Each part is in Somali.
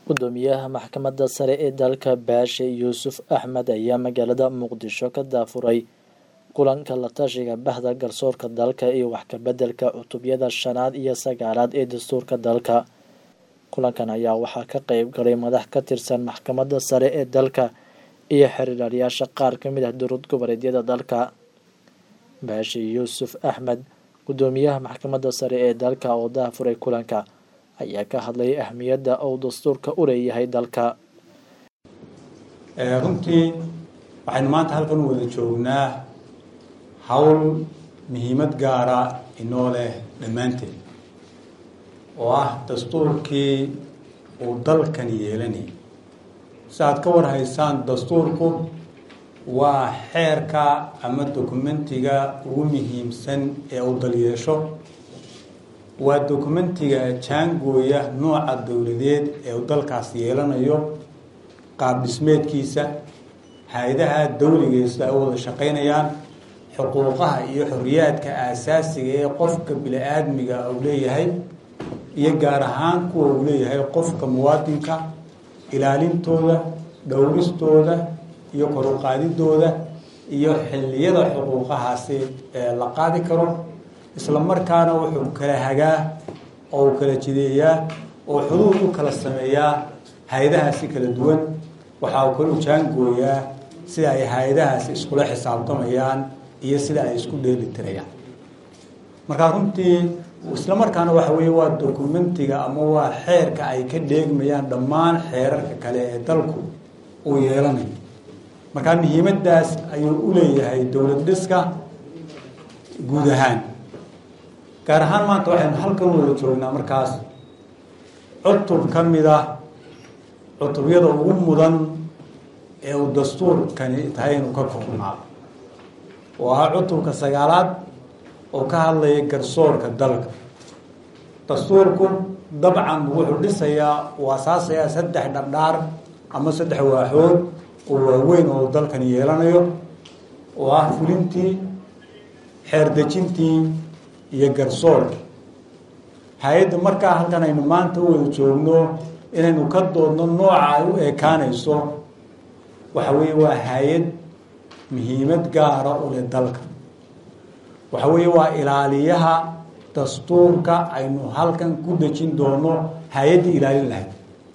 gudoomiyaha maxkamadda sare ee dalka baashe yuusuf axmed ayaa magaalada muqdisho ka daafuray kulanka la tashiga bahda garsoorka dalka iyo wax ka beddelka cutubyada shanaad iyo sagaalaad ee dastuurka dalka kulankan ayaa waxaa ka qeyb galay madax ka tirsan maxkamadda sare ee dalka iyo xiriiryaasha qaar ka mid ah dowlad goboleedyada dalka baashe yuusuf axmed gudoomiyaha maxkamadda sare ee dalka oo daafuray kulanka ayaa ka hadlay ahmiyadda uu dastuurka u leeyahay dalka runtii waxaynu maanta halkan u wada joognaa howl muhiimad gaara inoo leh dhammaanteed oo ah dastuurkii uu dalkan yeelanayay si aad ka war haysaan dastuurku waa xeerka ama dokumentiga ugu muhiimsan ee uu dal yeesho waa dokumentiga jaangooya nooca dowladeed ee uu dalkaas yeelanayo qaab dhismeedkiisa hay-adaha dawligeesu ay u wada shaqaynayaan xuquuqaha iyo xoriyaadka aasaasiga ee qofka bini-aadmiga uu leeyahay iyo gaar ahaan kuwa uu leeyahay qofka muwaadinka ilaalintooda dhowristooda iyo koruqaadidooda iyo xilliyada xuquuqahaasi ee la qaadi karo isla markaana wuxuu kala hagaa oo uu kala jideeyaa oo xuduud u kala sameeyaa hay-adahaasi kala duwan waxa uu kala jaangooyaa sida ay hay-adahaasi iskula xisaabtamayaan iyo sida ay isku dheeli tirayaan markaa runtii isla markaana waxa weeye waa dokumentiga ama waa xeerka ay ka dheegmayaan dhammaan xeerarka kale ee dalku uu yeelanayo markaa muhiimadaas ayuu u leeyahay dowlad dhiska guud ahaan gaar ahaan maanta waxaynu halkan wada joognaa markaas cutub ka mid ah cutubyada ugu mudan ee uu dastuurkani tahay inuu ka koobnaado oo ahaa cutubka sagaalaad oo ka hadlaya garsoorka dalka dastuurku dabcan wuxuu dhisayaa uu asaasayaa saddex dhardhaar ama saddex waaxood oo waaweyn oo dalkan yeelanayo oo ah fulintii xeerdejintii iyo garsoorka hay-adda markaa halkan aynu maanta u wada joogno inaynu ka doodno nooca ay u ekaanayso waxa weeye waa hay-ad muhiimad gaara u leh dalka waxa weeye waa ilaaliyaha dastuurka aynu halkan ku dejin doono hay-addii ilaalin lahayd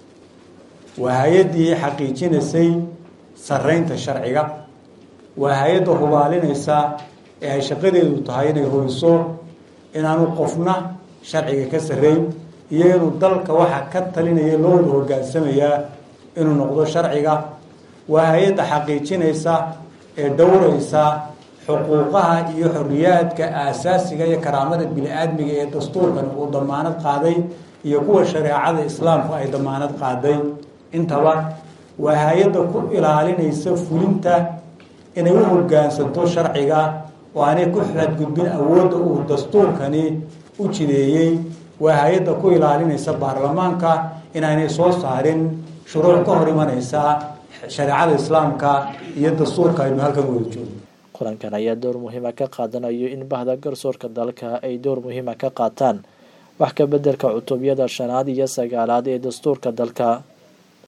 waa hay-addii xaqiijinaysay saraynta sharciga waa hay-adda hubaalinaysa ee ay shaqadeedu tahay inay hubiso inaanu qofna sharciga ka sarreyn iyo inuu dalka waxa ka talinaya loo wada hogaansamayaa inuu noqdo sharciga waa hay-adda xaqiijinaysa ee dhowraysa xuquuqaha iyo xoriyaadka aasaasiga iyo karaamada bini-aadmiga ee dastuurkan uu damaanad qaaday iyo kuwa shareecada islaamku ay damaanad qaaday intaba waa hay-adda ku ilaalinaysa fulinta inay u hogaansanto sharciga oo aanay ku xadgudbin awoodda uu dastuurkani u jideeyey waa hay-adda ku ilaalinaysa baarlamaanka inaanay soo saarin shuruuc ka hor imanaysa shareecada islaamka iyo dastuurka aynu halkan wada joogno kulankan ayaa door muhiima ka qaadanayo in bahda garsoorka dalka ay door muhiima ka qaataan wax ka beddelka cutubyada shanaad iyo sagaalaad ee dastuurka dalka